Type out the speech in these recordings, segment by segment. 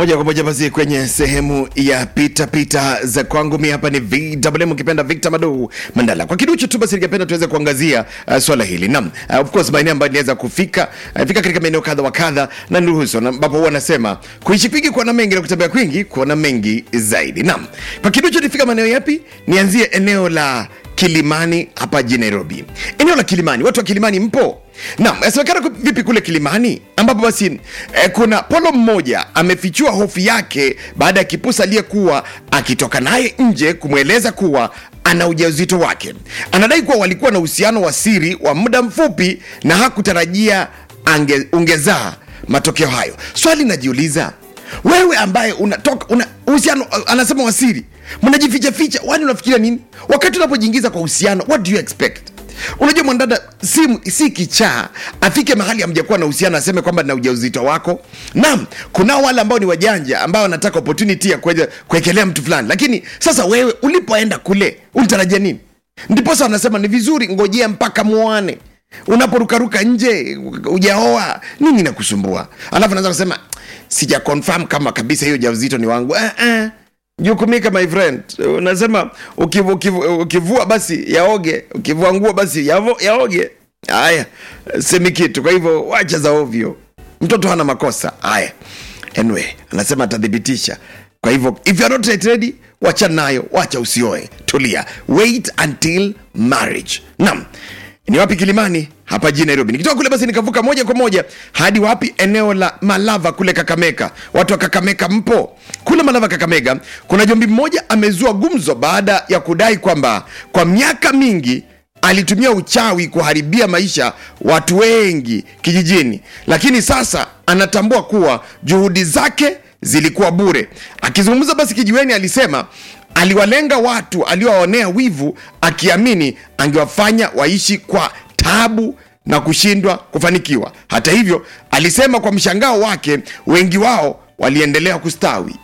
moja kwa moja basi kwenye sehemu ya pita pita za kwangu mi hapa ni VMM ukipenda Victor Madu Mandala. Kwa kiduchu tu basi ningependa tuweze kuangazia uh, swala hili. Naam, uh, of course maeneo ambayo niweza kufika uh, fika katika maeneo kadha wa kadha na nuhusu na ambapo huwa nasema kuishi kwingi kuona mengi na kutembea kwingi kuona mengi zaidi. Naam. Kwa kiduchu nifika maeneo yapi? Nianzie eneo la Kilimani hapa jijini Nairobi. Eneo la Kilimani, watu wa Kilimani mpo? Naam, yasemekana ku- vipi kule Kilimani ambapo basi eh, kuna polo mmoja amefichua hofu yake baada ya kipusa aliyekuwa akitoka naye nje kumweleza kuwa ana ujauzito wake. Anadai kuwa walikuwa na uhusiano wa siri wa muda mfupi na hakutarajia ange, ungezaa matokeo hayo. Swali najiuliza, wewe ambaye unatoka una uhusiano uh, anasema wasiri mnajificha ficha wani unafikiria nini wakati unapojiingiza kwa uhusiano what do you expect unajua mwanadada si, si kichaa afike mahali amjakuwa na uhusiano aseme kwamba na ujauzito wako naam kunao wale ambao ni wajanja ambao wanataka opportunity ya kuweza kuekelea mtu fulani lakini sasa wewe ulipoenda kule ulitarajia nini ndiposa wanasema ni vizuri ngojea mpaka muane unaporukaruka nje ujaoa nini nakusumbua alafu naweza kusema sija confirm kama kabisa hiyo ujauzito ni wangu eh, eh. jukumika my friend unasema ukivu, ukivu, ukivua basi yaoge ukivua nguo basi yavo, yaoge haya semi kitu kwa hivyo wacha za ovyo mtoto hana makosa haya anyway anasema atathibitisha kwa hivyo if you are not yet ready wacha nayo wacha usioe tulia wait until marriage naam ni wapi kilimani hapa jijini nairobi nikitoka kule basi nikavuka moja kwa moja hadi wapi eneo la malava kule kakameka watu wa kakameka mpo kule malava kakamega kuna jombi mmoja amezua gumzo baada ya kudai kwamba kwa miaka mingi alitumia uchawi kuharibia maisha watu wengi kijijini lakini sasa anatambua kuwa juhudi zake zilikuwa bure akizungumza basi kijiweni alisema aliwalenga watu aliowaonea wivu akiamini angewafanya waishi kwa tabu na kushindwa kufanikiwa hata hivyo alisema kwa mshangao wake wengi wao waliendelea kustawi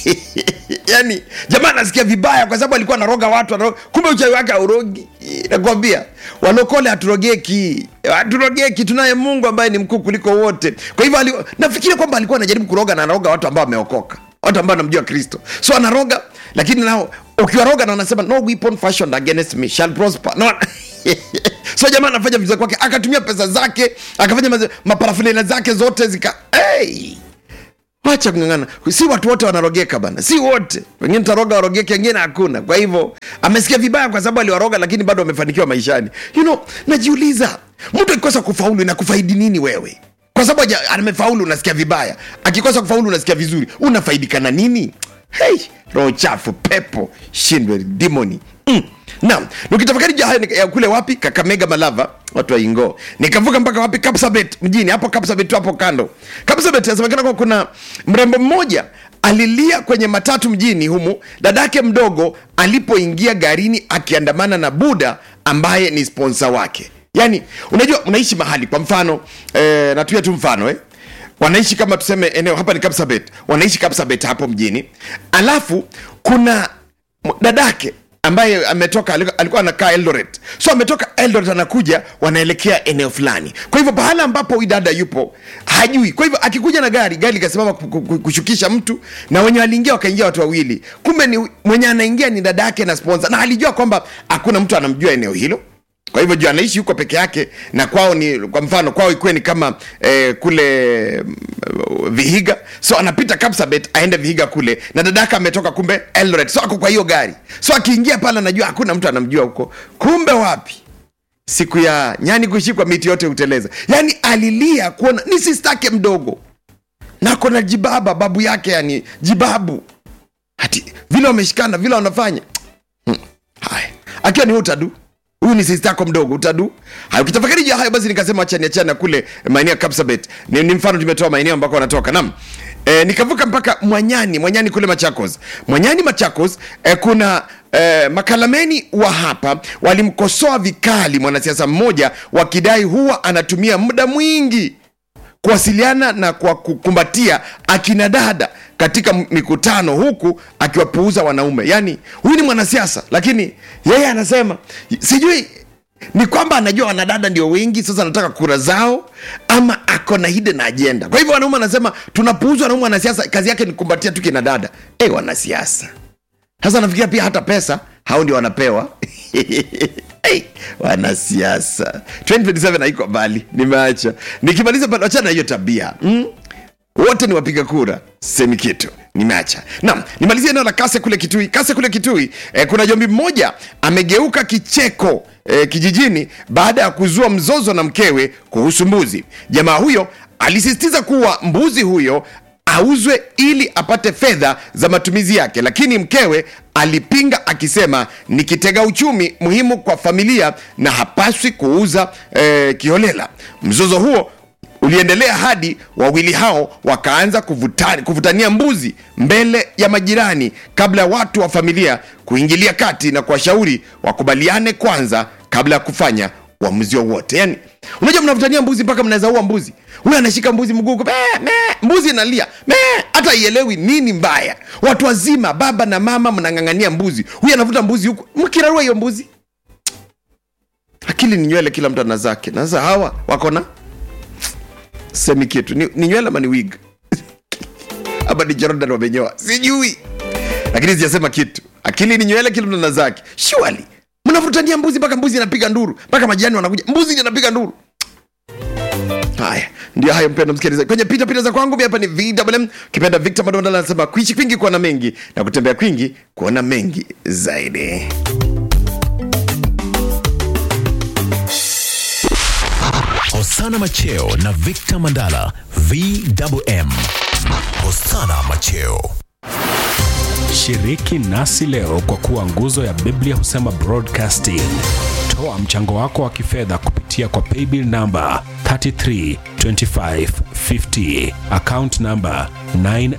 yani jamaa anasikia vibaya kwa sababu alikuwa anaroga watu anaroga. kumbe uchawi wake aurogi nakwambia walokole haturogeki haturogeki tunaye mungu ambaye ni mkuu kuliko wote kwa hivyo ali, nafikiria kwamba alikuwa anajaribu kuroga na anaroga watu ambao wameokoka watu ambao anamjua kristo so anaroga lakini nao ukiwaroga na wanasema no weapon fashioned against me shall prosper no. so jamaa anafanya vizuri kwake akatumia pesa zake akafanya maze- maparafulina zake zote zika hey! wacha kungangana si watu wote wanarogeka bana si wote wengine taroga warogeke wengine hakuna kwa hivyo amesikia vibaya kwa sababu aliwaroga lakini bado amefanikiwa maishani you know najiuliza mtu akikosa kufaulu inakufaidi nini wewe kwa sababu haja- amefaulu unasikia vibaya akikosa kufaulu unasikia vizuri unafaidika na nini hey, roho chafu pepo shindwe dimoni mm. naam nikitafakari juu ya hayo ya kule wapi kakamega malava watu wa ingo nikavuka mpaka wapi kapsabet mjini hapo kapsabet tu hapo kando kapsabet inasemekana kwa kuna mrembo mmoja alilia kwenye matatu mjini humu dadake mdogo alipoingia garini akiandamana na buda ambaye ni sponsa wake yaani unajua unaishi mahali kwa mfano eh, natuia tu mfano eh? wanaishi kama tuseme eneo hapa ni kapsabet wanaishi kapsabet hapo mjini alafu kuna m- dadake ambaye ametoka aliku- alikuwa anakaa eldoret so ametoka eldoret anakuja wanaelekea eneo fulani kwa hivyo pahala ambapo huyu dada yupo hajui kwa hivyo akikuja na gari gari ikasimama ku- ku- ku- kushukisha mtu na wenye waliingia wakaingia watu wawili kumbe ni mwenye anaingia ni dada yake na sponsor na alijua kwamba hakuna mtu anamjua eneo hilo kwa hivyo juu anaishi huko peke yake na kwao ni kwa mfano kwao ikuwe ni kama eh, kule mm, vihiga so anapita kapsabet aende vihiga kule na dadaka ametoka kumbe eldoret so ako kwa hiyo gari so akiingia pale anajua hakuna mtu anamjua huko kumbe wapi siku ya nyani kushikwa miti yote huteleza yaani alilia kuona ni sistake mdogo na kona jibaba babu yake yani jibabu hati vile wameshikana vile wanafanya Hmm. haya akiwa ni utadu huyu ni sista yako mdogo utadu haya ukitafakari juu ya hayo basi nikasema achani achana kule maeneo ya kapsabet ni, ni mfano tumetoa maeneo ambako wanatoka nam E, nikavuka mpaka mwanyani mwanyani kule machakos mwanyani machakos e, kuna e, makalameni wa hapa walimkosoa vikali mwanasiasa mmoja wakidai huwa anatumia muda mwingi kuwasiliana na kwa kukumbatia akina dada katika m- mikutano huku akiwapuuza wanaume yaani huyu ni mwanasiasa lakini yeye anasema sijui ni kwamba anajua wanadada ndio wengi sasa anataka kura zao ama ako na hidden agenda kwa hivyo wanaume anasema tunapuuzwa wanaume wanasiasa kazi yake ni kumbatia tu kina dada hey, wanasiasa sasa nafikiria pia hata pesa hao ndio wanapewa hey, wanasiasa 2027 haiko mbali nimeacha nikimaliza pale wachana na hiyo tabia mm? wote ni wapiga kura semi kitu nimeacha nam nimalizie eneo la kase kule kitui kase kule kitui eh, kuna jombi mmoja amegeuka kicheko eh, kijijini baada ya kuzua mzozo na mkewe kuhusu mbuzi jamaa huyo alisisitiza kuwa mbuzi huyo auzwe ili apate fedha za matumizi yake lakini mkewe alipinga akisema ni kitega uchumi muhimu kwa familia na hapaswi kuuza eh, kiholela mzozo huo uliendelea hadi wawili hao wakaanza kuvutani, kuvutania mbuzi mbele ya majirani kabla ya watu wa familia kuingilia kati na kuwashauri wakubaliane kwanza kabla ya kufanya uamuzi wowote yani unajua mnavutania mbuzi mpaka mnaweza ua mbuzi huyu anashika mbuzi mgugu "Mee, mee," mbuzi inalia "Mee," hata ielewi nini mbaya watu wazima baba na mama mnang'ang'ania mbuzi huyu anavuta mbuzi huku mkirarua hiyo mbuzi akili ni nywele kila mtu ana zake na sasa hawa wako na semi kitu ni, ni nywele ama ni wig ama ni jordan wamenyoa sijui lakini sijasema kitu akili ni nywele kila mtu ana zake surely mnavutania mbuzi mpaka mbuzi inapiga nduru mpaka majirani wanakuja mbuzi ndio inapiga nduru haya ndio hayo mpendo msikilizaji kwenye pita pita za kwangu mi hapa ni vwm kipenda victor madondala anasema kuishi kwingi kuona mengi na kutembea kwingi kuona mengi zaidi Hosana Macheo na Victor Mandala VWM. Hosana Macheo. Shiriki nasi leo kwa kuwa nguzo ya Biblia husema broadcasting. Toa mchango wako wa kifedha kupitia kwa paybill namba 332550 account namba 9